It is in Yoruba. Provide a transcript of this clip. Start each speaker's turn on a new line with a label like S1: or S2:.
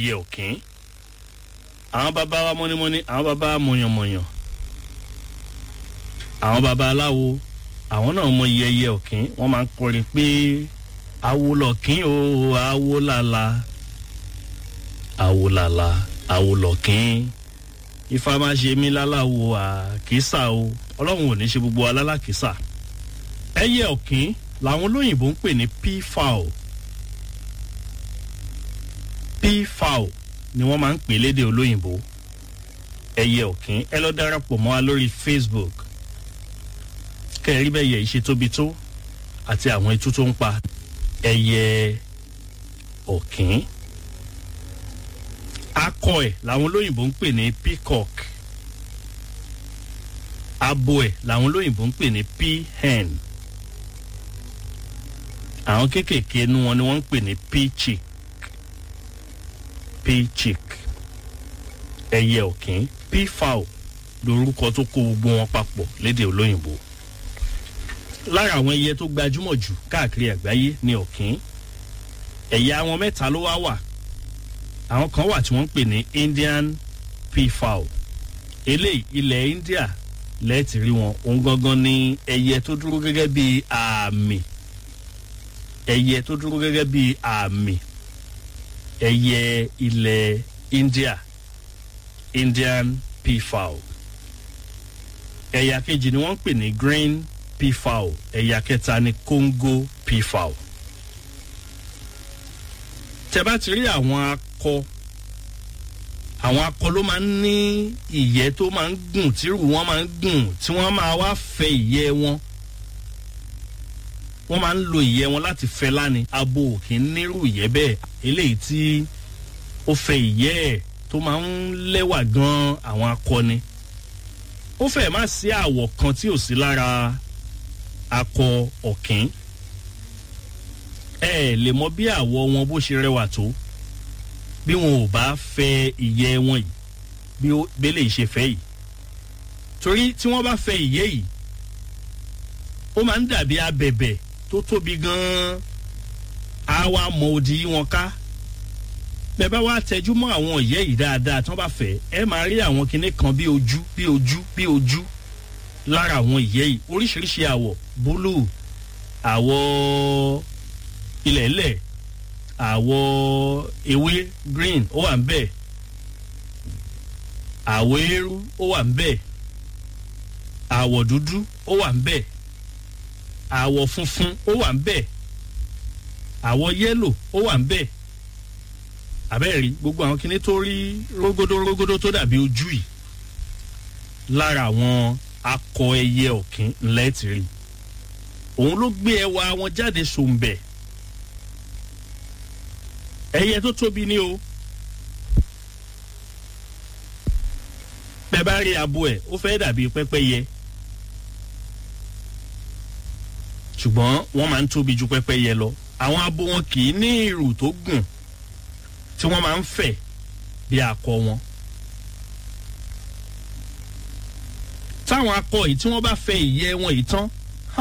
S1: ẹyẹ ọ̀kín àwọn bàbá wa mọ́nímọ́ní àwọn bàbá wa mọ̀yànmọ̀yàn àwọn bàbá aláwo àwọn náà mọ iye ẹyẹ ọ̀kín wọ́n máa ń kọrin pé awo lọ̀kín o awo làlà awo làlà awo lọ̀kín ifá máa ṣe mí láláwo àkísà o ọlọ́run ò ní ṣe gbogbo alálàkísà ẹyẹ ọ̀kín làwọn olóyìnbó ń pè ní peafowl peafowl ni wọ́n máa ń pè lédè olóyìnbó ẹyẹ ọ̀kín ẹ lọ darapọ̀ mọ́ wa lórí facebook kẹrí bẹ́ẹ̀ yẹ ìṣe tóbi tó àti àwọn itú tó ń pa ẹyẹ ọ̀kín akọ ẹ̀ làwọn olóyìnbó ń pè ní peacock abo ẹ̀ làwọn olóyìnbó ń pè ní peahen àwọn kéékèèké inú wọn ni wọ́n ń pè ní peachick peachick ẹyẹ ọ̀kín peafowl lorúkọ tó kó gbogbo wọn papọ̀ lédè olóyìnbó lára àwọn ẹyẹ tó gbajúmọ̀ jù káàkiri àgbáyé ni ọ̀kín ẹ̀yà wọn mẹ́ta ló wá wà àwọn kan wà tí wọ́n ń pè ní indian peafowl eléyìí ilẹ̀ india lẹ́ẹ̀tì rí wọn òun gangan ni ẹyẹ tó dúró gẹ́gẹ́ bí àmì ẹyẹ tó dúró gẹ́gẹ́ bí àmì ẹyẹ ilẹ̀ india indian peafowl ẹ̀yà kejì ni wọ́n ń pè ní green peafowl ẹ̀yà kẹta ni congo peafowl tẹ bá ti rí àwọn akọ àwọn akọ ló máa ń ní ìyẹ́ tó máa ń gùn tírù wọn máa ń gùn tí wọ́n máa wá fẹ ìyẹ́ wọn wọ́n máa ń lo ìyẹ́ wọn láti fẹ́ láni abo kì í nírú ìyẹ́ bẹ́ẹ̀ eléyìí tí ó fẹ ìyẹ́ ẹ̀ tó máa ń lẹ́wà gan àwọn akọni ó fẹ́ má sí àwọ̀ kan tí ò sí lára akọ ọ̀kín ẹ ẹ lè mọ bí àwọ̀ wọn bó ṣe rẹwà tó bí wọn ò bá fẹ ìyẹ́ wọn yìí bí bẹ́lẹ̀ ṣe fẹ́ yìí torí tí wọ́n bá fẹ ìyẹ́ yìí ó máa ń dàbí abẹ̀bẹ̀ tó tóbi gan-an á wá mọ odi yí wọn ká bẹ́ẹ̀ bá wá tẹjú mọ́ àwọn ìyẹ́ yìí dáadáa tí wọ́n bá fẹ́ ẹ máa rí àwọn kinní kan bí ojú bí ojú bí ojú lára àwọn ìyẹ́ yìí oríṣiríṣi àwọ̀ búlù àwọ̀ ilẹ̀lẹ̀ àwọ̀ ewé green ó wà ń bẹ̀ àwọ̀ eérú ó wà ń bẹ̀ àwọ̀ dúdú ó wà ń bẹ̀ àwọ̀ funfun ó wà ń bẹ̀ àwọ̀ yẹ́lò ó wà ń bẹ̀ àbẹ́ẹ̀rí gbogbo àwọn kinní tó rí rógódó rógódó tó dàbí ojú yìí lára àwọn akọ ẹyẹ ọ̀kín ńlẹ́ ti rí òun ló gbé ẹwà wọn jáde sòǹbẹ̀ ẹyẹ tó tóbi ní o bẹ́ẹ̀ bá rí abo ẹ̀ ó fẹ́ dàbí pẹ́pẹ́yẹ ṣùgbọ́n wọ́n máa ń tóbi ju pẹ́pẹ́yẹ lọ àwọn abo wọn kì í ní ìrù tó gùn tí wọ́n máa ń fẹ̀ bí akọ wọn. táwọn akọ yìí tí wọ́n bá fẹ ìyẹ́ wọn yìí tán